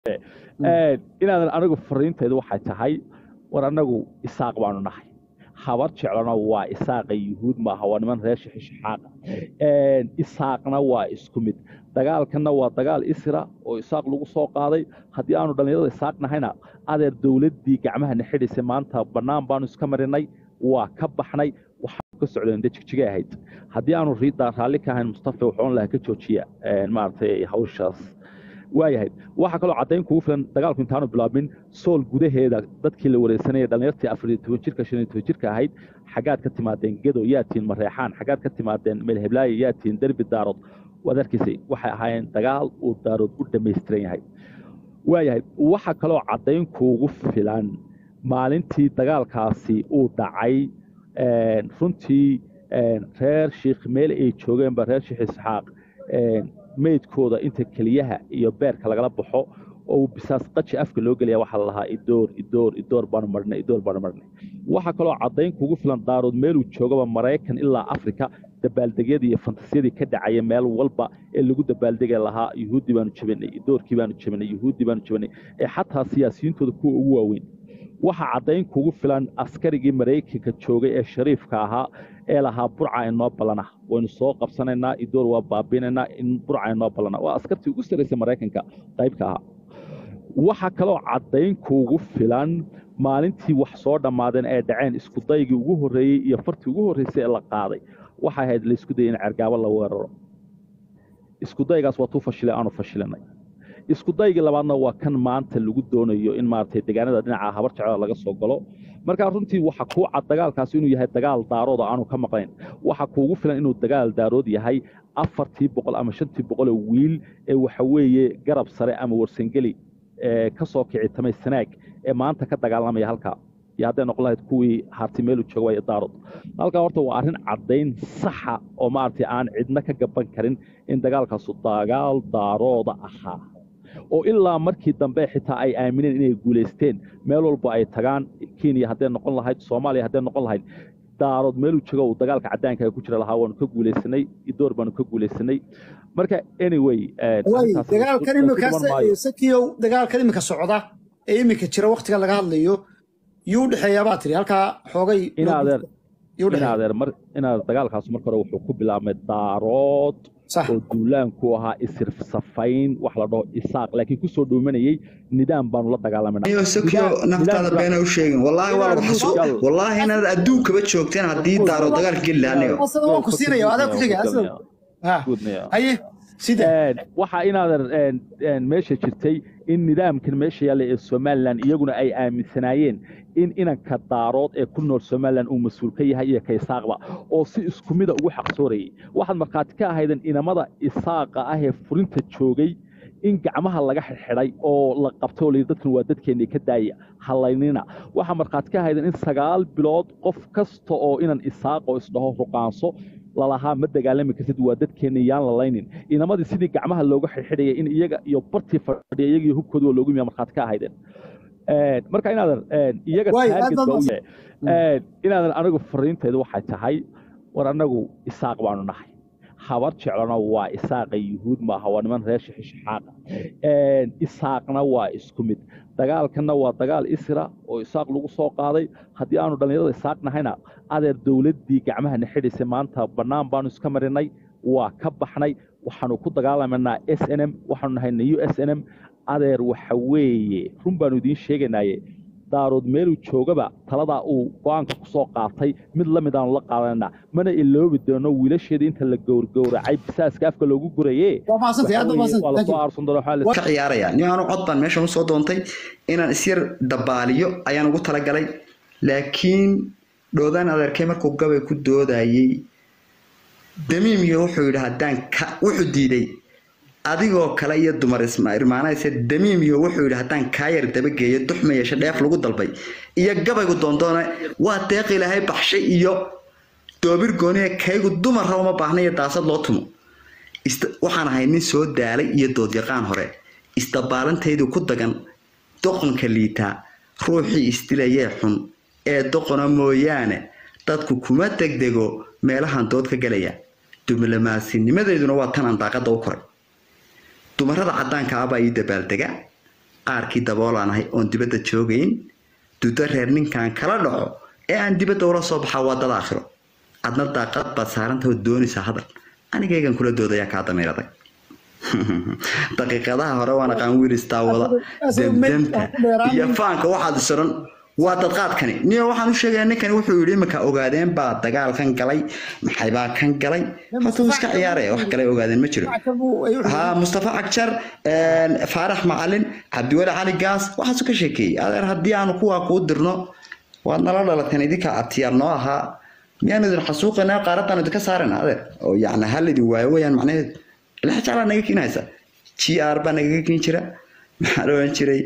inaadan anigu fariintaydu waxay tahay war annagu isaaq baanu nahay habar jeclona waa isaaqa yuhuud maaha waa niman reer shixishaxaaqa isaaqna waa isku mid dagaalkanna waa dagaal isra oo isaaq lagu soo qaaday haddii aanu dhallinyarada isaaq nahayna adeer dowladdii gacmahana xidhaysay maanta bannaan baanu iska marinay waa ka baxnay waxaanu ka socdeen dee jigjigay ahayd haddii aanu raalli ka ahayn mustafa wuxuun lahaa ka joojiya maaragtay hawshaas waayahay waxaa kaloo caddayn kugu filan dagaalku intaanu bilaabmin sool gudaheeda dadkii la wareysanayay dhallinyartii afariyo toban jirka shan iyo toban jirka ahayd xaggaad ka timaadeen gedo yaa tihiin mareexaan xaggaad ka timaadeen meelheblaayo yaa tihiin derbi daarood waad arkaysay waxay ahaayeen dagaal uu daarood u dhammaystiran yahay waayahay waxaa kaloo caddayn kuugu filan maalintii dagaalkaasi uu dhacay runtii reer shiikh meel ay joogeenba reer shiikh isxaaq meydkooda inta keliyaha iyo beerka lagala baxo oo bisaas qaji afka loo gelaya waxaa la lahaa idoor idoor idoor baanu marhnay idoor baanu marhnay waxaa kaloo caddayn kugu filan daarood meeluu joogaba maraykan ilaa afrika dabaaldegyadii iyo fantasiyadii ka dhacaya meel walba ee lagu dabaaldegi lahaa yuhuuddii baanu jabinay idoorkii baanu jabinay yuhuuddii baanu jabinay ee xataa siyaasiyiintooda kuwa ugu waaweyn waxaa caddayn kugu filan askarigii maraykanka joogay ee shariifka ahaa ee lahaa burca inoo ballana waynu soo qabsanaynaa idoor waa baabiinaynaa in burca inoo ballana waa askartii ugu sarraysay maraykanka qaybka ahaa waxaa kaloo caddayn kuugu filan maalintii wax soo dhammaadeen ee dhaceen iskudaygii ugu horreeyey iyo fartii ugu horraysay ee la qaaday waxay ahayd laysku dayay in cergaabo la weeraro iskudaygaas waa tuu fashilay aanu fashilinay iskudaygii labaadna waa kan maanta lagu doonayo in maaragtay deegaanada dhinaca habar jecla laga soo galo markaa runtii waxa kuu cad dagaalkaasi inuu yahay dagaal daarooda aanu ka maqlayn waxa kuugu filan inuu dagaal daarood yahay afartii boqol ama shantii boqoloo wiil ee waxa weeye garab sare ama warsangeli ee ka soo kici tamay sanaag ee maanta ka dagaalamaya halkaa iyo hadday noqon lahayd kuwii harti meelu jooga waaya daarood halkaa horta waa arrin caddayn saxa oo maaragtay aan cidna ka gaban karin in dagaalkaasu dagaal daarooda ahaa oo ilaa markii dambe xitaa ay aamineen inay guulaysteen meel walba ay tagaan kenya hadday noqon lahayd soomaaliya hadday noqon lahayd daarood meeluu joogo uu dagaalka caddaanka ku jira lahaa waanu ka guulaysanay idoor baanu ka guulaysanay marka anyway dagaalkan imikasakiyow dagaalkan imika socda ee imika jira waktiga laga hadlayo yuu udhexeeyaa baa tiri halkaa xoogay inadeer inadeer mar inaad dagaalkaas marka hore wuxuu ku bilaabmay daarood oo duulaanku ahaa isirf safayn wax la dhaho isaaq laakiin kusoo dhoomanayay nidaam baanu la dagaalamayna sakiyo naftaada beena u sheegin wallaahi waa lagu xasuus wallaahi inaad adduunkaba joogteen haddii daaro dagaal geli lahaa ku siinaya adaa ku xiga haye sida waxaa inaadan meesha jirtay in nidaamkan meesha yaalla ee somalilan iyaguna ay aaminsanaayeen in inanka daarood ee ku nool somalilan uu mas-uul ka yahay iyo ka isaaqba oo si isku mida ugu xaqsoorayay waxaad markhaati ka ahaydeen inamada isaaqa ah ee furinta joogay in gacmaha laga xidxidhay oo la qabtay oo layidhi dadkan waa dadkeennii ka daaya hallaynina waxaa markhaati ka ahaydeen in sagaal bilood qof kasta oo inan isaaqoo isdhaho ruqaanso lalahaa ma dagaalami kartid waa dadkeenni yaan lalaynin inamadii sidii gacmaha looga xidxidhayay in iyaga iyo bartii fadhiya iyagiyo hubkooda waa loogu yimiya markhaati ka ahaydeen marka inaadan iyaga inaadan anigu fariintaydu waxay tahay war annagu isaaq baanu nahay habar jeclona waa isaaqa yuhuud maaha waa niman reer shixishaxaaqa isaaqna waa isku mid dagaalkanna waa dagaal isra oo isaaq lagu soo qaaday haddii aanu dhallinyarada isaaq nahayna adeer dowladdii gacmahana xidhaysay maanta bannaan baanu iska marinay waa ka baxnay waxaanu ku dagaalamaynaa s n m waxaanu nahayna u s n m adeer waxa weeye run baanu idiin sheeganaye daarood meeluu joogaba taladaa uu go-aanka ku soo qaatay mid la mid aanu la qaadanayna mana iloobi doono wiilasheeda inta la gowrgowracay bisaaska afka loogu guraye ka ciyaaraya nin aanu cod baan meeshan usoo doontay inaan isyar dabaaliyo ayaan ugu talagalay laakiin dhoodaan adeerkay markuu gabay ku doodayey damiimiyo wuxuu yidhi haddaan wuxuu diiday adigoo kale iyo dumar irmaanayse damiimiyo wuxuu yidhi haddaan kaayar dabageeyo duxma yeeshe dheef lagu dalbay iyo gabaygu doondoona waa deeq ilaahay baxshay iyo doobir gooniya kaygu dumarra uma baahna iyo daasad loo tumo waxaan ahay nin soo daalay iyo doodyaqaan hore isdabaalantaydu ku dagan doqonka liitaa ruuxii isdilayee xun ee doqona mooyaane dadku kuma degdego meelahan dood ka gelaya diblomaasinimadeeduna waa tan aan daaqada u koray dumarada cadaanka ah baa ii dabaaldega qaarkii daboolaanahay oon dibadda joogayn dudo reer ninkan kala dhaco ee aan dibadda ula soo baxaa waa dad aakhiro adna daaqad baad saarantaho doonaysaa hadal anigaygan kula doodayaa kaa damiiraday daqiiqadaha hore waan aqaan wiilis daawada demdemta iyo faanka waxaad isodhan waa dadqaadkani niyo waxaan u sheegayaa ninkani wuxuu yidhi iminka ogaadeen baa dagaalkan galay maxaybaa kan galay hata wuu iska ciyaaraya wax kale ogaadeen ma jiro ha mustafa cagjar faarax macalin cabdiweli cali gaas waxaasu ka sheekeeyey adeer haddii aanu kuwaa kuu dirno waad nala dhalateen idinka abtiyaal noo ahaa miyaanu idin xasuuqanaa qaaradan idinka saarana adeer oo yacni hal idin waayo weyaan macnaheedu ilax jeclaa naga keenaysa g r baa nagaga keen jira maxaa la odhan jiray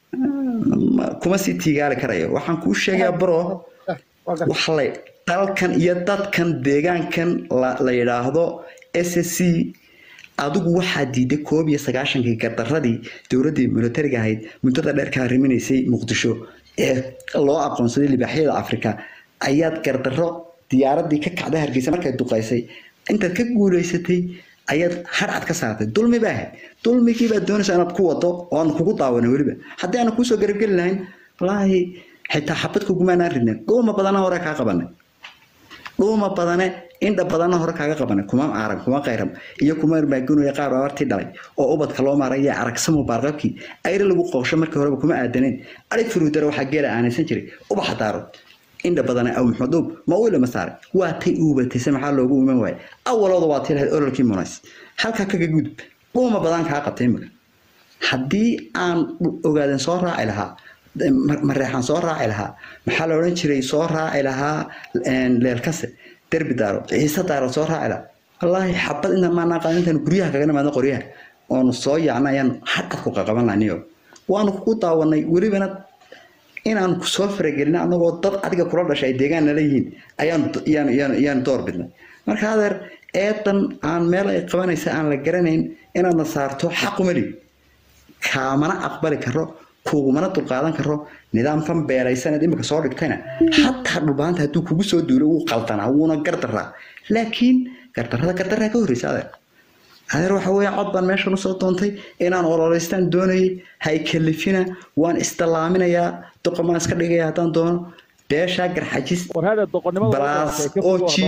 kuma sii tiigaali karayo waxaan kuu sheegayaa bro waxlay dalkan iyo dadkan deegaankan la yidhaahdo s c adigu waxaa diiday koob iyo sagaashankii gardaradii dowladdii militariga ahayd muddada dheer ka hariminaysay muqdisho ee loo aqoonsaday libaaxyada afrika ayaad gardarro diyaaradii ka kacday hargeysa markay duqaysay intaad ka guulaysatay ayaad hadhcad ka saartay dulmi baa ahayd dulmigii baad doonaysaa inaad ku wado oo aan kugu daawana weliba haddii aana kuusoo garabgeli lahayn wallaahi xitaa xabad kugumaanaan ridnay dhuuma badana hore kaa qabanay dhuuma badane indha badana hore kaaga qabanay kuma aaran kuma qayram iyo kuma irmaagunoya qaar abartii dhalay oo ubadka loo maaray iyo aragsamo baarqabkii ayri lagu qoosho markii horeba kuma aadaneen arig furuudara waxaa geela aanaysan jiray ubaxa daaro indha badana aw maxmuduub ma uu ilama saaray waa tay uubatayse maxaa loogu iman waayay awalooda waa tii lahayd ololkii munays halkaa kaga gudub dhuuma badan kaa qabtay imika haddii aan ogaaden soo raaci lahaa mareexaan soo raaci lahaa maxaa la odhan jiray soo raaci lahaa leelkase derbi daaro ciise daaro soo raaci lahaa wallaahi xabad inta maanaa qaadan intaan guryaha kaga nimaadno qoryaha oonu soo yaacna ayaan hadcad ku qaqaban lahniyo waanu kugu daawanay welibana inaan ku soo faragelin anagoo dad adiga kula dhashay ay deegaan nala yihiin ayaanu door bidnay marka adeer eedan aan meel ay qabanaysa aan la garanayn inaadna saarto xaqumali kaamana aqbali karo kugumana dulqaadan karo nidaamkan beeraysaneed imika soo dhigtayna xataa dhulbaanta hadduu kugu soo duulo wuu qaldanaa wuuna gardaraa laakiin gardarada gardaraa ka horreysa adeer adeer waxa weeye cod baan meeshan usoo doontay inaan ololeystaan doonayay hay kalifina waan isdallaaminayaa doqomaan iska dhigaya haddaan doono beeshaa garxajis balaas oji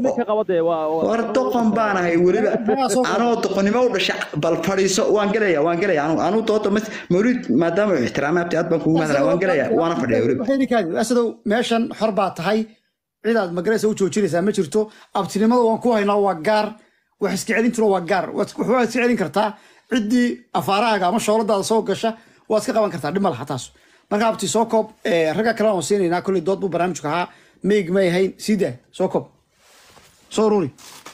war doqon baan ahay weliba anoo doqonnimo u dhasha bal fadhiiso waan gelaya waan gelaya anuu dooda mawlid maadaama uu ixtiraamay abti aad baan kugu mahadala waan gelaya waana fadhiya weliba asadow meeshan xor baa tahay cidaad magaraysa u joojinaysaa ma jirto abtinimada waan ku haynaa waa gaar wax iska celintuna waa gaar waxbaa iska celin kartaa ciddii afaarahaaga ama shooladaada soo gasha waad iska qaban kartaa dhib ma laha taas marka abti soo koob ragga kale aan siinaynaa kolley dood buu barnaamijku ahaa meig may ahayn sii daa soo koob soo ruri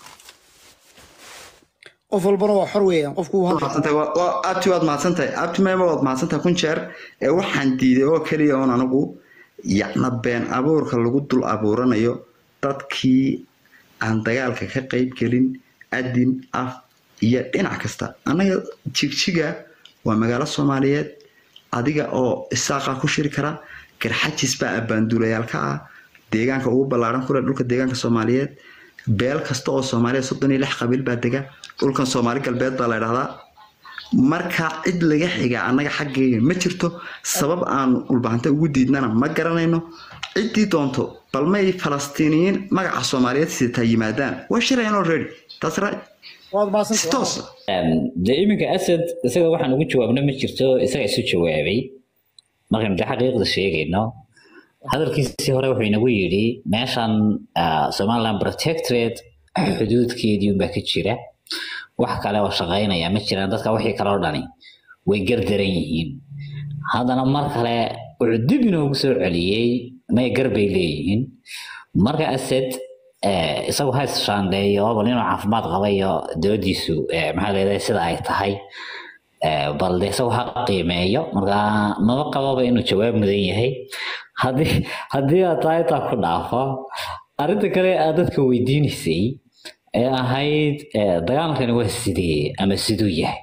qof walbana waa xor weeyaan qofku abti waad mahadsantahay abti mayma waad mahadsantahay kun jeer ee waxaan diiday oo keliya oon anigu yacna been abuurka lagu dul abuuranayo dadkii aan dagaalka ka qayb gelin adin af iyo dhinac kasta annaga jigjiga waa magaalo soomaaliyeed adiga oo isaaqa ku shiri kara garxajis baa abbaanduulayaal ka ah deegaanka ugu ballaaran kule dhulka deegaanka soomaaliyeed beel kasta oo soomaaliya soddon iyo lix qabiil baa dega dhulkan soomaali galbeed baa la ydhahdaa marka cid laga xigaa annaga xaggeyga ma jirto sabab aanu dhulbahanta ugu diidnana ma garanayno ciddii doonto bal may falastiiniyiin magaca soomaaliyeed sitaa yimaadaan waa shirayaan already taas right toos dee iminka asad isaga waxaan ugu jawaabna ma jirto isaga isu jawaabay markaynu de xaqiiqda sheegayno hadalkiisii hore wuxuu inagu yidhi meeshan somaliland protectorate xuduudkeedii unbaa ka jira wax kale oo shaqaynaya ma jiraan dadka wixii kale oo dhani way gardaran yihiin haddana mar kale wuxuu dib inoogu soo celiyey may gar bay leeyihiin marka asad isagu ha isshaandeeyo bal inuu caafimaad qaba iyo doodiisu maxaa leedahay sida ay tahay bal de isagu ha qiimeeyo marka maba qababa inuu jawaab mudan yahay haddii haddii aad tahay taa ku dhaafo arrinta kale aad dadka weydiinaysay ee ahayd dagaalkani waa sidee ama siduu yahay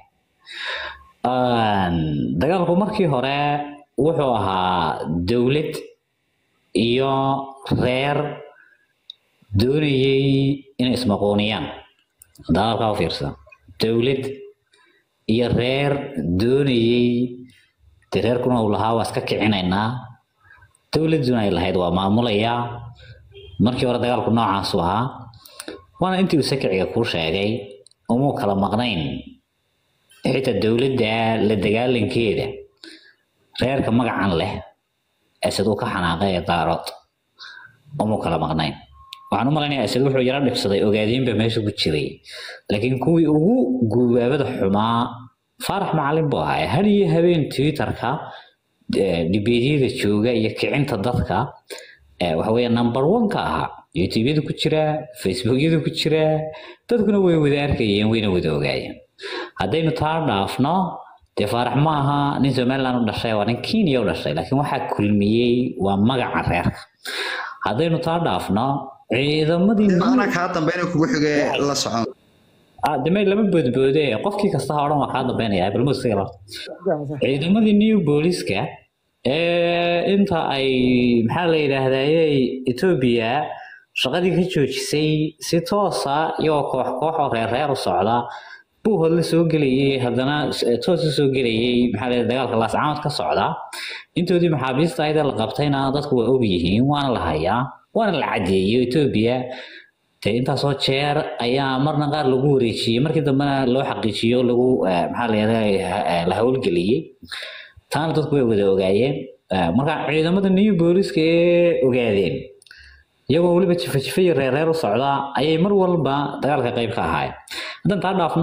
dagaalku markii hore wuxuu ahaa dowlad iyo reer doonayay inay ismaquuniyaan dagaalka u fiirsan dowlad iyo reer doonayay dee reerkuna uu lahaa waa iska kicinaynaa dowladuna ay lahayd waa maamulayaa markii hore dagaalku noocaasu ahaa waana intii uu sakiciga kuu sheegay umuu kala maqnayn xitaa dowladda la dagaalankeeda reerka magacan leh ee siduu ka xanaaqay ee daarood umuu kala maqnayn waxaan u malaynayaa isad wuxuu yaro dhibsaday ogaadeenba meesha ku jiray laakiin kuwii ugu guubaabada xumaa faarax macalin buu ahaa har iyo habeen twitterka dhibeedyada jooga iyo kicinta dadka waxa weeye number one ka ahaa youtubeyada ku jira facebookyada ku jira dadkuna way wada arkayeen wayna wada ogaayeen haddaynu taa dhaafno dee faarax ma aha nin somaliland u dhashay waa nin kenya u dhashay laakiin waxaa kulmiyey waa magaca reerka haddaynu taa dhaafno ciidamadii ana kaa dambeyna kugu xige la socon damay lama boodboode qofkii kasta ha odhan waa kaa dambeynaya balmusiga ciidamadii new booliska ee inta ay maxaa la yidhaahdayey etoobiya shaqadii ka joojisay si toosa iyagoo koox koox oo reer reer u socda buu hodla soo gelayay haddana toos u soo gelayay maxaa la dagaalka laascaamad ka socda intoodii maxaabiista ayada la qabtayna dadku waa og yihiin waana la hayaa waana la cadeeyey etoobiya dee intaasoo jeer ayaa marna qaar lagu wareejiyey markii dambena loo xaqiijiyo lagu maxaa la yidhahdaa la howlgeliyey taana dadku way wada ogaayeen marka ciidamada new booliska ee ogaadeen iyagoo weliba jifa-jifa iyo reer reer u socda ayay mar walba dagaalka qayb ka ahaayeen haddaan taa dhaafno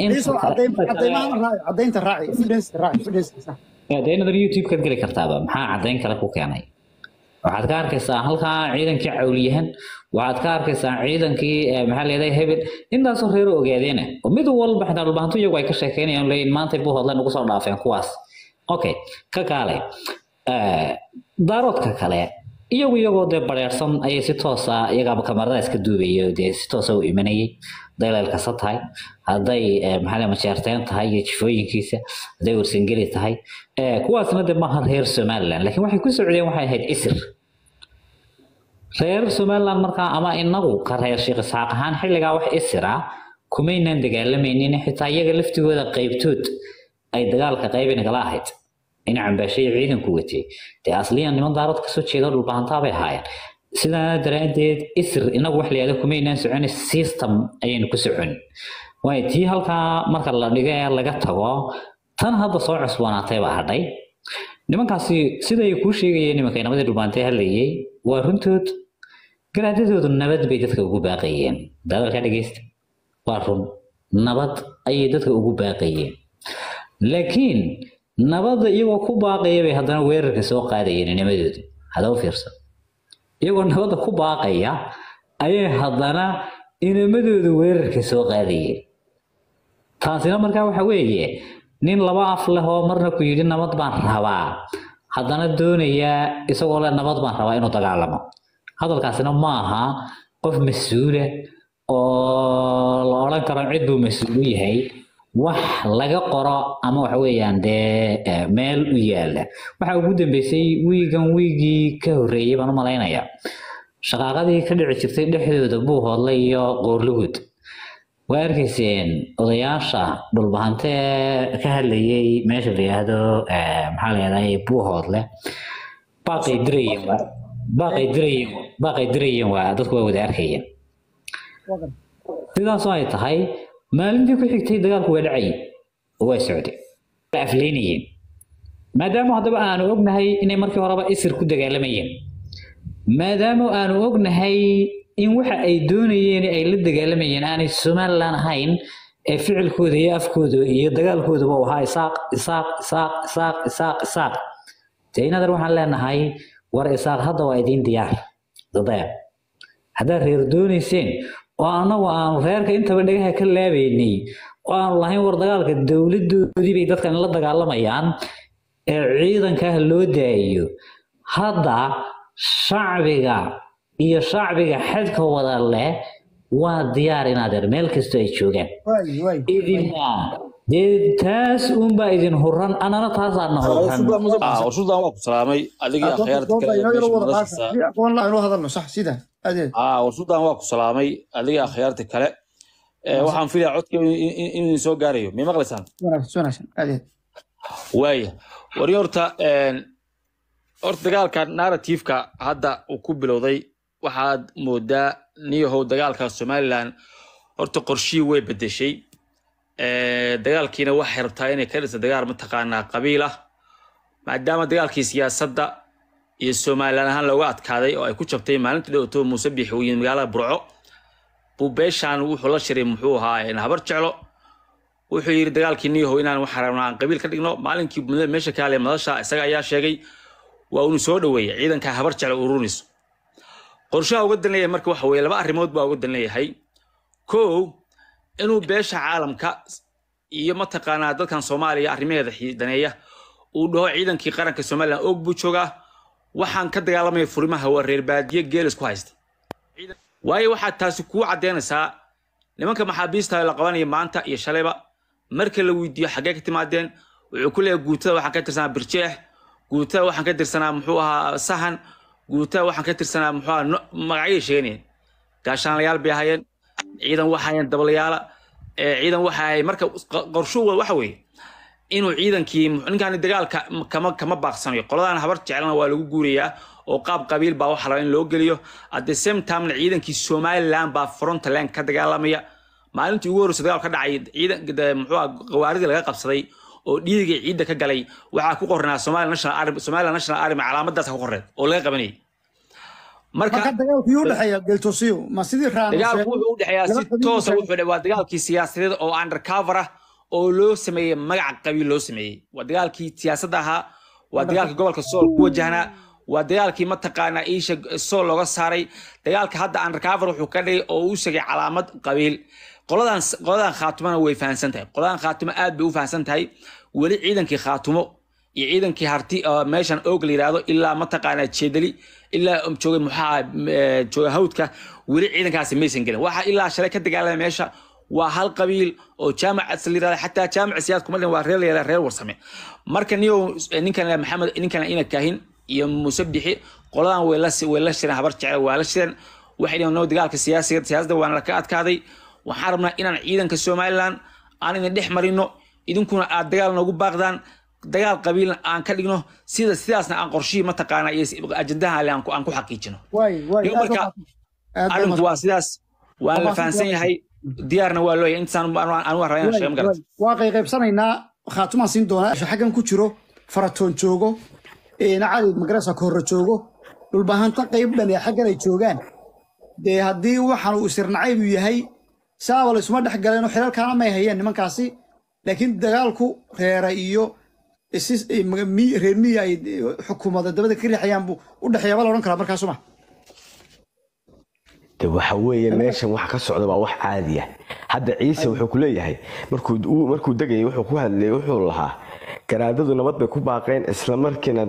cadaynta raaci evidence raaci evidence deenadan youtube-kaad geli kartaaba maxaa caddayn kale ku keenay waxaad ka arkaysaa halkaa ciidankii cawliyahan waxaad ka arkaysaa ciidankii maxaa leedahay hebel intaasoo reero ogaadeena oo mid walba xitaa dhulbahantu iyagu ay ka sheekeynayaan leeyihin maantay buu hodleen ugu soo dhaafeen kuwaas okay ka kaale daaroodka kale iyagu iyagoo dee bareersan ayay si toosa iyagaaba kamarada iska duubayay dee si toosa u imanayay hadday leelkasa tahay hadday maxaa majeerteen tahay iyo jifooyinkiisa hadday warsangeli tahay kuwaasna dee maaha reer somaliland laakiin waxay ku socdeen waxay ahayd isir reer somaliland markaa ama inagu ka reer sheekh isxaaq ahaan xilligaa wax isira kumaynaan dagaalamaynin xitaa iyaga laftigooda qaybtood ay dagaalka qaybi nagala ahayd in cambaashay ciidanku watay dee asliyan niman daarood kasoo jeeda dhulbahantaa bay ahaayeen sidaa daraaddeed isir inagu wax layihahdo kumaynaan socon system ayaynu ku socon waayo tii halkaa marka la dhigo ee laga tago tan hadda soo cusboonaatay baa hadhay nimankaasi siday kuu sheegayeen nimanka inamadii dhulbaantay hadlayay waa runtood garaadadoodu nabad bay dadka ugu baaqayeen dadalka dhegeysta waa run nabad ayay dadka ugu baaqayeen laakiin nabadda iyagoo ku baaqaya bay haddana weerarka soo qaadayeen nimadooda hada u fiirsan iyagoo nabadda ku baaqaya ayay haddana inamadooda weerarka soo qaadayeen taasina markaa waxa weeye nin laba af leh oo marna ku yidhi nabad baan rabaa haddana doonaya isagoo leh nabad baan rabaa inuu dagaalamo hadalkaasina ma aha qof mas-uula oo la odhan karo cid buu mas-uul u yahay wax laga qoro ama waxa weeyaan dee meel u yaala waxa ugu dambeysay wiigan wiigii ka horreeyey baan u malaynayaa shaqaaqadii ka dhici jirtay dhexdooda buu hoodlay iyo qoorlugud waa arkayseen odayaasha dhulbahante ka hadlayay meesha la yidhaahdo maxaa la yidhahdaa buu hoodle baaqay dirayeen waa baaqay dirayeen baaqay dirayeen waa dadku waa wada arkayeen sidaasoo ay tahay maalintii ku xigtay dagaalku waa dhacayay oo waa socday waa afleynayeen maadaama haddaba aanu ognahay inay markii horeba isir ku dagaalamayeen maadaama aanu ognahay in waxa ay doonayeen ay la dagaalamayeen aanay somaliland ahayn ee ficilkooda iyo afkooda iyo dagaalkoodaba uu ahaa isaaq isaaq isaaq isaaq isaaq isaaq dee inadar waxaan leenahay war isaaq hadda waa idiin diyaar dadaya haddaad reer doonayseen oo annagu aanu reerka intaba dhagaha ka laabaynay oo aanu lahayn war dagaalka dowladoodii bay dadkan la dagaalamayaan ee ciidankaa loo daayo hadda shacbiga iyo shacbiga xadka wada leh waa diyaar inaadeer meel kastoo ay joogaan idina dee taas uunbaa idin huran anana taasaana huran warsudan waa ku salaamay adigii akhyaarta kale ee meesha madashiisa inuu hadalno sax sida adeed aa warsudan waa ku salaamay adigii akhyaarta kale Ee, waxaan filayaa codka inuu soo gaarayo may maqlaysaan wanaagsan wanaagsan adeed waaya wari horta een, horta dagaalka narrativeka hadda uu ku bilowday waxaad moodaa niyahow dagaalka somaliland horta qorshihii way bedeshay Eh, dagaalkiina waxay rabtaa inay ka dhisa dagaal mataqaanaa qabiil ah maadaama dagaalkii siyaasadda iyo somaliland ahaan looga adkaaday oo ay ku jabtay maalintii dhowto muuse biixi uu yimid magaalada burco buu beeshaan wuxuu la shiray muxuu ahaa een, habar jeclo wuxuu yidhi dagaalkii niyahow inaan waxaan rabnaa aan qabiil ka dhigno maalinkii mudada meesha ka hadlay madasha isaga ayaa sheegay waa unu soo dhoweeyay ciidanka habar jeclo urunayso qorshaha uga dan leeyahay marka waxa weeye laba arrimood baa uga dan leeyahay kow inuu beesha caalamka iyo mataqaanaa dadkan soomaaliya arrimaheeda xi- daneeya uu dhaho ciidankii qaranka somaliland og buu joogaa waxaan ka dagaalamaya furimaha waa reer baadiye geelis ku haysta waayo waxaad taasi kuu caddeynaysaa nimanka maxaabiista la qabanaya maanta iyo shalayba marka la weydiiyo xaggee ka timaadeen wuxuu ku leeyahay guutada waxaan ka tirsanaa birjeex guutada waxaan ka tirsanaa muxuu ahaa sahan guutada waxaan ka tirsanaa muxuu ahaa no- magacyay sheeganayeen gaashaanlayaal bay ahaayeen ciidan waxa hayeen dabalayaala ee ciidan waxa hayay marka q- qorshuhu waxa weeye inuu ciidankii ninkaan dagaalka kama kama baaqsanayo qoladan habar jecelna waa lagu guurayaa oo qaab qabiil baa waxa la in loo geliyo at the same timena ciidankii somaliland baa frontland ka dagaalamaya maalintii ugu horreysay dagaal ka dhacay ciidan de- muxuu ah gawaaridii laga qabsaday oo dhiigii ciidda ka galay waxaa ku qornaa Somali National Army Somaliland National Army calaamadaas ku qorneed oo laga qabanayay marka marka dagaalku yuu dhexeeya geltosiyo ma sidii raan dagaalku wuxuu u dhexeeyaa si laba qabiil toosa u wuxuu waa dagaalkii siyaasadeed oo undercover ah oo loo sameeyey magaca qabiil loo sameeyey waa dagaalkii siyaasadda ahaa waa dagaalkii gobolka sool ku wajahnaa waa dagaalkii mataqaanaa iisha sool looga saaray dagaalka hadda undercover wuxuu ka dhigay oo u sheegay calaamad qabiil qoladan qoladan khaatumana way fahansan tahay qoladan khaatumo aad bay u fahansan tahay weli ciidankii khaatumo iyo ciidankii harti oo meeshan oog la yidhaahdo ilaa mataqaanaa jeedali ilaa joogay muxaa jooga hawdka weli ciidankaasi maysan gelin waxa ilaa shalay ka dagaalamay meesha waa hal qabiil oo jaamac asal yirahda xataa jaamac siyaad kuma dhin waa reer layada reer warsame marka niyo ninkan la maxamed ninkan ina kaahin iyo muuse bixi qoladan way la way la shireen habar jecel waa la shireen waxay dhaheen noo dagaalka siyaasiga siyaasadda waana ka adkaaday waxaan rabnaa inaan ciidanka somaliland aan idin dhex marino idinkuna aad dagaal noogu baaqdaan dagaal qabiilna aan ka dhigno sida sidaasna aan qorshihii mataqaana iyo ajandaha ale aan ku aan ku xaqiijino waay waay Iyo marka arrinku waa sidaas waan la fahansan yahay diyaarna waa looyahay intaan aan u haraya sheego magarat waa qayqaybsanaynaa khaatumaan siin doonaa xaggan ku jiro faratoon joogo nacali magarasa kahorre joogo dhulbahanta qayb dhan ee xaggan ay joogaan dee haddii waxaan uu isirnacaybu yahay saaba laysuma dhex galeenoo xilalkaana may hayeen nimankaasi laakiin dagaalku reera iyo isis- mi- reer miya ay xukuumada dabada ka riixayaan buu u dhexeeya ba la odhan karaa markaasuma de waxa weeye meeshan waxa ka socda waa wax caadi ah hadda ciise wuxuu ku leeyahay markuu uu- markuu degayay wuxuu ku hadlayay wuxuu lahaa garaadadu nabad bay ku baaqeen isla markiina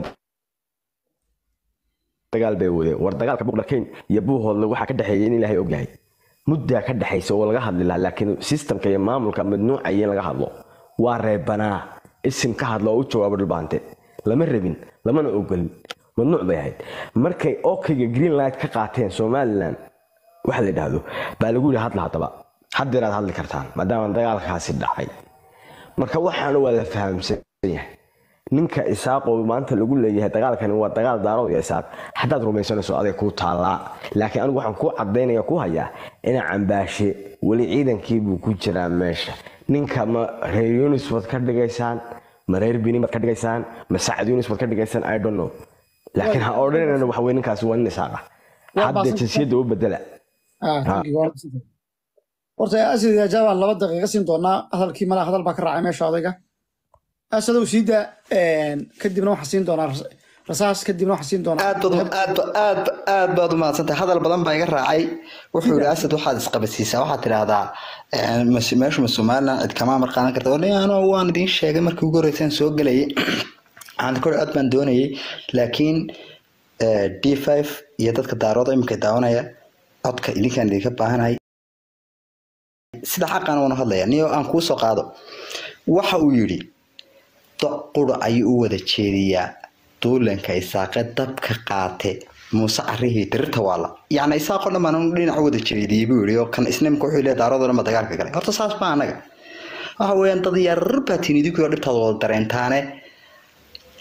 dagaal bay wadeen war dagaalka buqdharkeyn iyo buuhoodle waxaa ka dhexeeya in ilaahay ogyahay muddaa ka dhexaysa oo laga hadli lahaa laakiin sistamka iyo maamulka madnuucaya in laga hadlo waa reebanaa isim ka hadla oo u jawaabo dhulbaante lama rabin lamana ogolin mamnuuc bay ahayd markay okayga green light ka qaateen somaliland waxa la yidhaahdo baa lagu yidhi hadla haddaba haddeeraad hadli kartaan maadaama dagaalkaasi dhacay marka waxaana waa la fahamsan yahay ninka isaaqoo maanta lagu leeyahay dagaalkani waa dagaal daarood iyo isaaq haddaad rumaysanayso aday kuu taallaa laakiin anigu waxaan kuu cadaynaya ku hayaa ina cambaashe weli ciidankii buu ku jiraa meesha ninka ma reer yunis baad ka dhigaysaan ma reer bini baad ka dhigaysaan ma sacad yunis baad ka dhigaysaan i don't know laakiin ha odhanayna waxa weye ninkaasi waa nin isaaqa Waa hadda baasan- jinsiyadda u bedela Ah, thank you, waa la siin doonaa. horta asad jaabaan laba daqiiqa siin doonaa hadalkii malaa hadal baa ka raacay meesha odayga asadow siida kadibna waxaan siin doonaa ras- rasaas kadibna waxaan siin doonaa aad baad aad ba- aad ba- aad baad u mahadsantahay hadal badan baa iga raacay wuxuu yidhi asad waxaad isqabadsiisaa waxaad tidhaahdaa eh, mas- meeshu ma somaliland cid kama amar qaadan karta wadhi ano waan idiin sheegay markii ugu horreysaan soo gelayay aan kor aad baan doonayay laakiin eh, d five iyo dadka daarooda iminka daawanaya codka idinkaan idinka baahanahay sida xaqan waanu hadlaya niyo aan kuu soo qaado waxa uu yidhi doc qura ayuu u wada jeediyaa duulanka isaaqe dabka qaate muuse carihii dirirta waala yacni isaaqo dhan baan dhinac u wada jeediyey buu yidhi oo kan isnimka wuxuu leeyahay daaradoo dhan ba dagaalka galay horta saas ma anaga waxa weeyaan dad yarar baa tiin idinkuyo dhibtaada wada dareentaane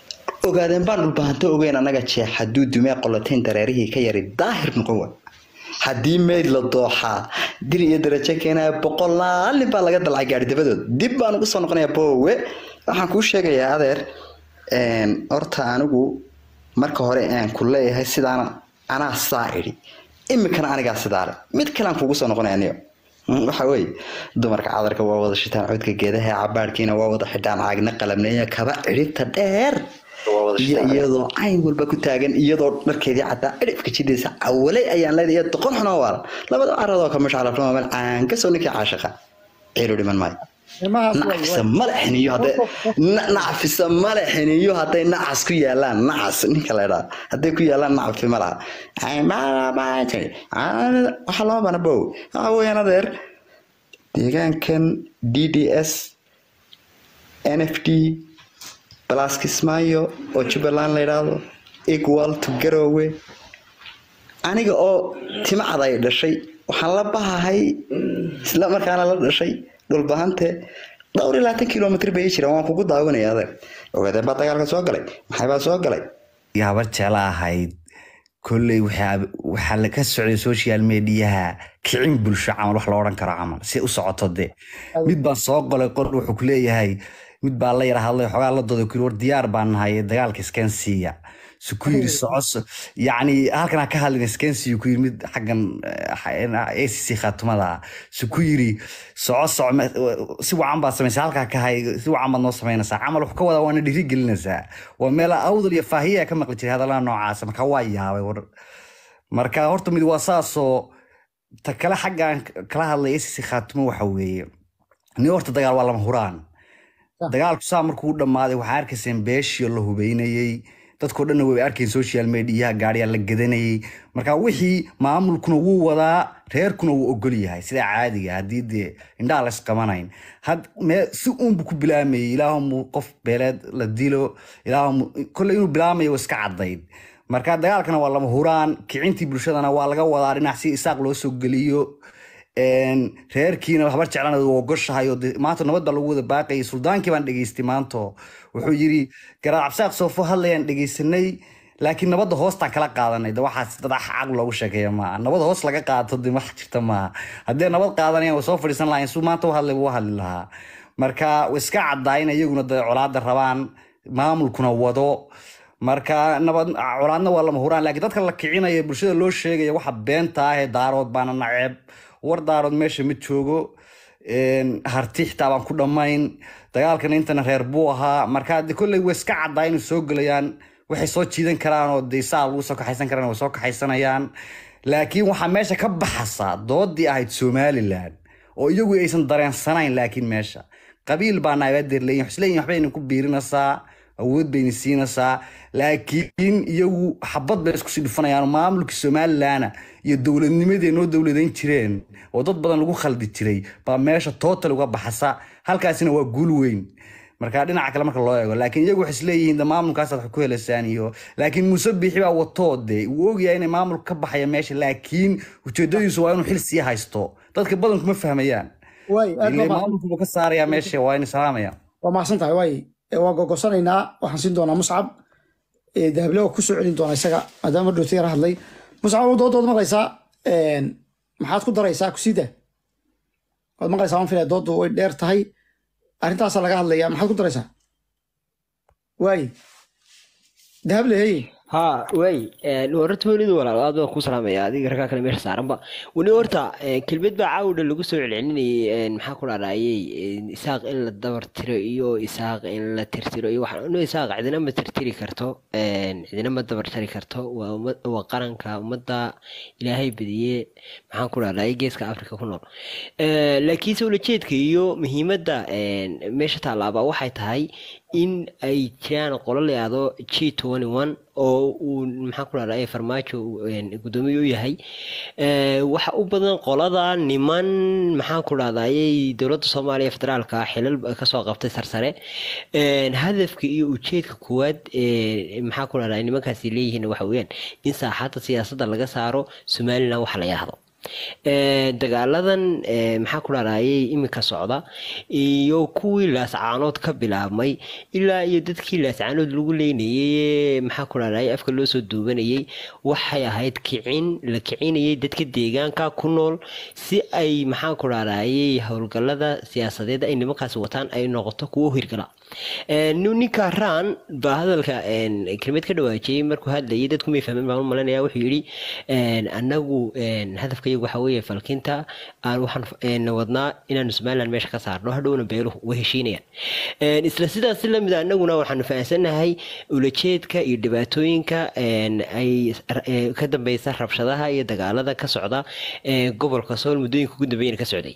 ogaadeen baan dhulbahanto ogeyn annaga jeex hadduu dumee qolotayn dareerihii ka yari daahir noqon wa haddii meyd la dooxaa dir iyo darajo keenaya boqolaal nin baa laga dalcay gaari dabadood dib baan ugu soo noqonayaa boowe waxaan kuu sheegayaa adeer een, horta anigu marka hore aan ku leeyahay sidaana anaa saa idhi imikana anigaa sidaa le mid kale aan kugu soo noqonaya niyo Mm, waxa weeye dumarka cadarka waa wada shitaan codka geedaha cabaadhkiina waa wada xidhaan caagna qalabneeya kaba cidhibta dheer iyo iyadoo cayn walba ku taagan iyadoo dharkeedii caddaa cidhibka jidaysa awaley ayaan leedahay iyo doqon xunoo waala labada caradoo ka mashcalafnama meel caan kasoo ninkii caashaqa ciilu dhiman maayo Ilmahaas waa- nacfisa male xiniyo hadday na- nacfisa male xiniyo hadday nacas ku yaalaan nacas ninka la idhaa hadday ku yaalaan nacfi ma laha waxa loo bana bow waxa weeyaan adeer deegaankan d d s n f d plus kismaayo oo jubbaland la yidhaahdo equal to garowe aniga oo timacad ay dhashay waxaan la bahahay isla markaana la dhashay dhulbahante dhowr iyo labaatan kilomitr bay ii jiraan waan kugu daawanaya adeer ogaadeen baa dagaalka soo galay maxay baa soo galay gabar jecla ahayd kolley waxaa waxaa la ka socday social mediaha kicin bulsho camal wax la odhan karo camal si u socoto de mid baan soo qolay qor wuxuu ku leeyahay mid baa la yara hadlay xogaa la dooday ku yiri war diyaar baan nahay dagaalka iskensiya su ku yiri soco yacni halkan ha ka hadlin iskensiya ku yiri mid xaggan acc khaatumada ah su ku yiri soco soco me- si wacan baad samaysaa halkaa ka hay si wacan baad noo samaynaysaa camal wax ka wadaa waana dhiri gelinaysaa waa meel awdal iyo faahiya ka maqli jiray hadallada noocaas marka waa yaabay war marka horta mid waa saasoo ta kale xaggaan kala hadlay acc khaatumo waxa weeye ni horta dagaal waa lama huraan dagaalku saa markuu u dhammaaday waxaa arkayseen beeshii la hubeynayey dadkoo dhanna way arkeen social mediaha gaariyaa la gadanayey marka wixii maamulkuna wuu wadaa reerkuna wuu ogol yahay sida caadiga haddii dee indhaha la isqabanayn had mee si uunbu ku bilaamayey ilaahumu qof beeleed la dilo ilaahumu kolley inuu bilaamayo waa iska caddayd marka dagaalkana waa lama huraan kicintii bulshadana waa laga wadaa dhinac si isaaq loo soo geliyo een, reerkiina habar jeclana waa ogoshahay oo dee maanta nabad baa lagu wada baaqayay suldaankii baan dhegaystay maanto wuxuu yiri garaad cabsaaq soofo hadlayaan dhegaysanay laakiin nabadda hoostaan kala qaadanay de waxaas dad xaq loogu sheekeeya maaha nabad hoos laga qaato de wax jirta maaha haddee nabad qaadanayaan way soo fadhiisan lahayn suu maanta u hadlay wuu hadli lahaa marka way iska caddaa in iyaguna de colaada rabaan maamulkuna wado marka nabad colaadna waa lama huraan laakiin dadka la kicinaya bulshada loo sheegaya waxa beenta ah ee daarood baana naceeb war daarood meesha ma joogo een, harti xitaa baan ku dhammayn dagaalkan intana reer buu ahaa marka de kolley way iska caddaa inay soo gelayaan waxay soo jiidan karaan oo de saa lagu soo kaxaysan karaan way soo kaxaysanayaan laakiin waxaa meesha ka baxasa doodii ahayd somalilan oo iyagu aysan dareensanayn laakiin meesha qabiil baa naabadeer leeyihin isleeyihin waxbay idinku biirinaysaa awood bayna siinaysaa laakiin iyagu xabad bay isku sii dhufanayaan maamulkii somalilana iyo dowladnimadii ay noo dowladayn jireen oo dad badan lagu khaldi jiray baa meesha total uga baxasa halkaasina waa guul weyn marka dhinaca kale marka loo eego laakiin iyagu waxay isleeyihiin de maamulkaasaad wax ku helaysaan iyo laakiin muuse biixi baa watoo de wuu ogyahay inay maamulka ka baxaya meesha laakiin ujeedadiisu waa inuu xil sii haysto dadka badanku ma fahmayaan waay aad ile baa maamulkuba ka saaraya meesha waa in salaamayaan waa mahadsan tahay waay Eh, waa gogosanaynaa waxaan siin doonaa muscab Eh, dahable waa kusoo celin doonaa isaga maadaama dhowta yara hadlay muscab oo doodood maqlaysaa Een, maxaad ku daraysaa kusida waad maqlaysaa waan filaya doodu way dheer tahay arrintaasaa laga hadlayaa maxaad ku daraysaa waay dahable hey ها واي horta welidu walaal aad baan ku salaamaya adiga raggaa kale meesha saaranba weli horta kelmad baa caawdha lagu soo celcelinayay maxaa ku dhadhaayay isaaq in la dabar tiro iyo isaaq in la tirtiro iyo waxaan inu isaaq cidina ma tirtiri karto cidina ma dabar tiri karto waa ummad waa qaranka ummadda ilaahay badiye maxaan ku dhadhaayay geeska afrika ku nool laakiinse ulajeedka iyo muhiimadda meesha taalaaba waxay tahay in ay jiraan qolo la yihahdo g twenty one oo uu maxaan ku dhahdaa farmaajo guddoomiye u yahay waxa u badan qolada niman maxaan ku dhahdaayay dowladda soomaaliya federaalka xilal kasoo qabtay sarsare hadafka iyo ujeedka koowaad maxaan ku dhahdaa nimankaasi leeyihiin waxa weeyaan in saaxadda siyaasadda laga saaro somaliland waxa la yidhaahdo dagaaladan maxaa ku dhaarayay iminka socda iyo kuwii laascaanood ka bilaabmay ilaa iyo dadkii laascaanood lagu leynayay maxaa ku dhaarayay afka loo soo duubanayay waxay ahayd kicin la kicinayay dadka deegaanka ku nool si ay maxaa ku dhaarayay howlgalada siyaasadeed ay nimankaasi wataan ay noqoto kuwo hirgala ninka raan baa hadalka kelmad ka dhawaajiyey markuu hadlayay dadku may fahmeen baan u malanaya wuxuu yidhi anagu hadafkayagu waxa weeye falkinta aan waxaan wadnaa inaanu somaliland meesha ka saarno hadhowna beeluhu way heshiinayaan isla sidaas lamid anaguna waxaanu fahamsanahay ulajeedka iyo dhibaatooyinka ay ka dambeysa rabshadaha iyo dagaalada ka socda gobolka sool muddooyinka ugu dambeeyana ka socday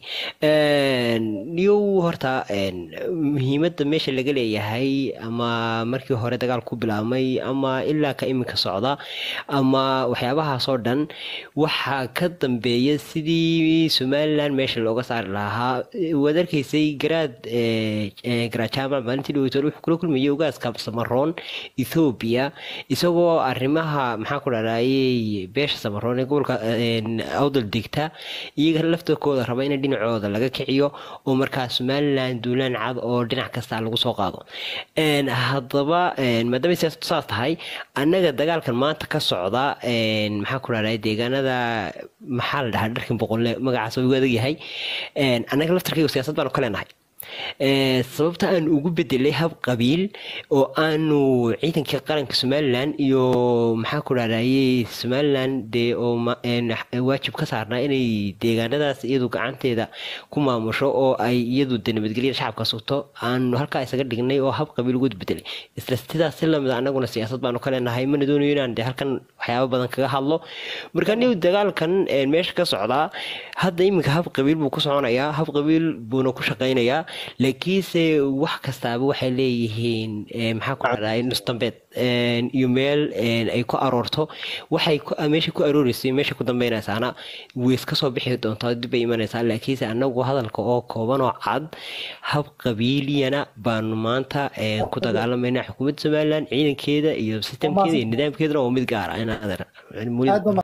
yow horta muhiimada meesha laga leeyahay ama markii hore dagaal ku bilaabmay ama ilaa ka iminka socda ama waxyaabahaasoo dhan waxaa ka dambeeya sidii somaliland meesha looga saari lahaa waad arkaysay garaad garaad jaamac maalintii dhaweytool wuxuu kula kulmayay ogaaska samaroon ethoobiya isagoo arrimaha maxaa ku dharayay beesha samaroon ee gobolka awdal degta iyaga laftarkooda raba in dhinacooda laga kiciyo oo markaa somaliland duulaan cad oo dhinac kasta lagu soo qaado haddaba maadaama siyaasadu saas tahay annaga dagaalkan maanta ka socda maxaa ku dharay deegaanada maxaa la dhahaa dharkin boqolle magacaas ugu adag yahay annaga laftarkayga siyaasad baanu ka leenahay sababta aan ugu bedelay hab qabiil oo aanu ciidankii qaranka somalilan iyo maxaa ku dhaarayay somalilan dee oo waajib ka saarnaa inay deegaanadaas iyadu gacanteeda ku maamusho oo ay iyadu de nabadgelyada shacabka sugto aanu halkaa isaga dhignay oo hab qabiil ugu bedelay isla sidaas si lamid anaguna siyaasad baanu ka leenahay mana doonayo inaan de halkan waxyaaba badan kaga hadlo marka anigu dagaalkan meesha ka socdaa hadda iminka hab qabiil buu ku soconayaa hab qabiil buuna ku shaqaynayaa laakiinse wax kastaaba waxay leeyihiin maxaa ku dhacday nus dambeed iyo meel ay ku aroorto waxay meesha ku arooreysay meesha ku dambeynaysaana weys ka soo bixi doontaa dib bay imanaysaa laakiinse anagu hadalka oo kooban oo cad hab qabiiliyana baanu maanta ku dagaalamayna xukuumadda somaliland ciidankeeda iyo sistemkeeda iyo nidaamkeedana oo mid gaar ah